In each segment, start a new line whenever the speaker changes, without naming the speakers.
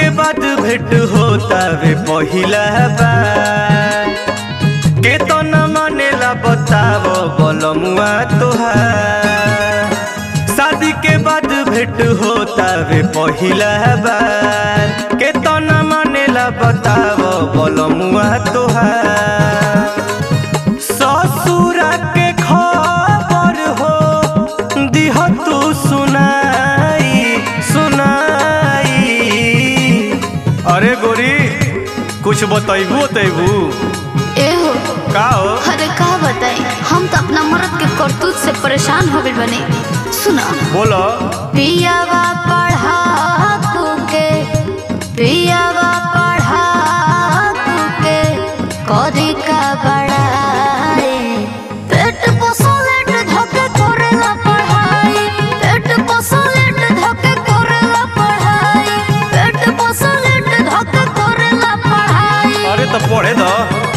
बाद भेंट होता वे पहिला बार के तो न मानेला बताव बलमुआ तोहार शादी के बाद भेंट होता वे पहिला बार के तो न मानेला बताव बलमुआ तोहार ससुरा के खबर हो दिह तू सुनाई सुनाई अरे गोरी कुछ बतैबू बतैबू
एहो
का हो
अरे का बताई हम तो अपना मर्द के करतूत से परेशान हो गए बने सुना
बोलो
पियावा पढ़ा तू के पियावा पढ़ा तू के करी का बड़ाई पेट पोसलेट धके करेला पढ़ाई पेट पोसलेट धके करेला पढ़ाई पेट पोसलेट धके करेला पढ़ाई
अरे तो पढ़े दो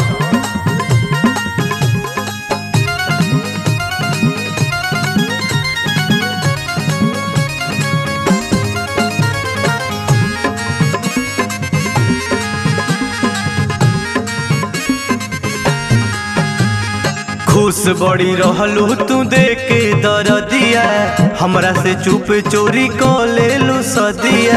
खुश बड़ी रहलू तू देख के दरदिया हमरा से चुप चोरी क लेलू सदिया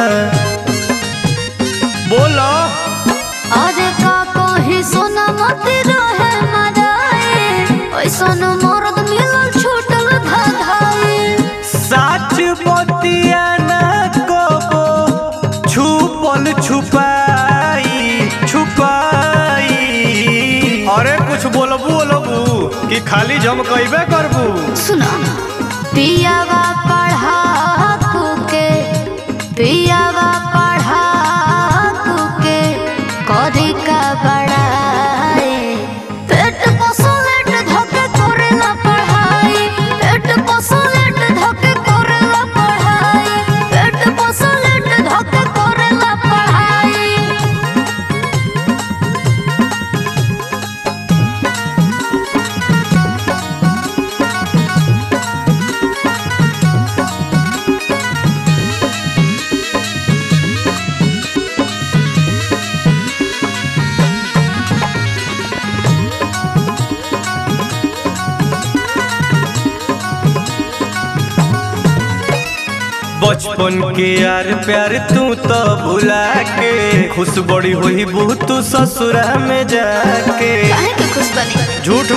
बोलो
अरे का कही सोना मत रहे मदाए ऐसन मर्द मिलल छूटल धधाए
साच बतिया न कबो छुपल छुपाई छुपाई अरे कुछ बोलबू बोलबू कि खाली जम कैबे करबू
सुना पियावा पढ़ा तू के पियावा पढ़ा तू के करी का बड़ाए पेट पोसलेट धके करेला पढ़ाई पेट पोसलेट धके करेला पढ़ाई पेट पोसलेट धके करेला पढ़ाई
बचपन के यार प्यार तू तो भुला के खुश बड़ी हुई बहू तू ससुरा में जाके
काहे के खुश बनी
झूठ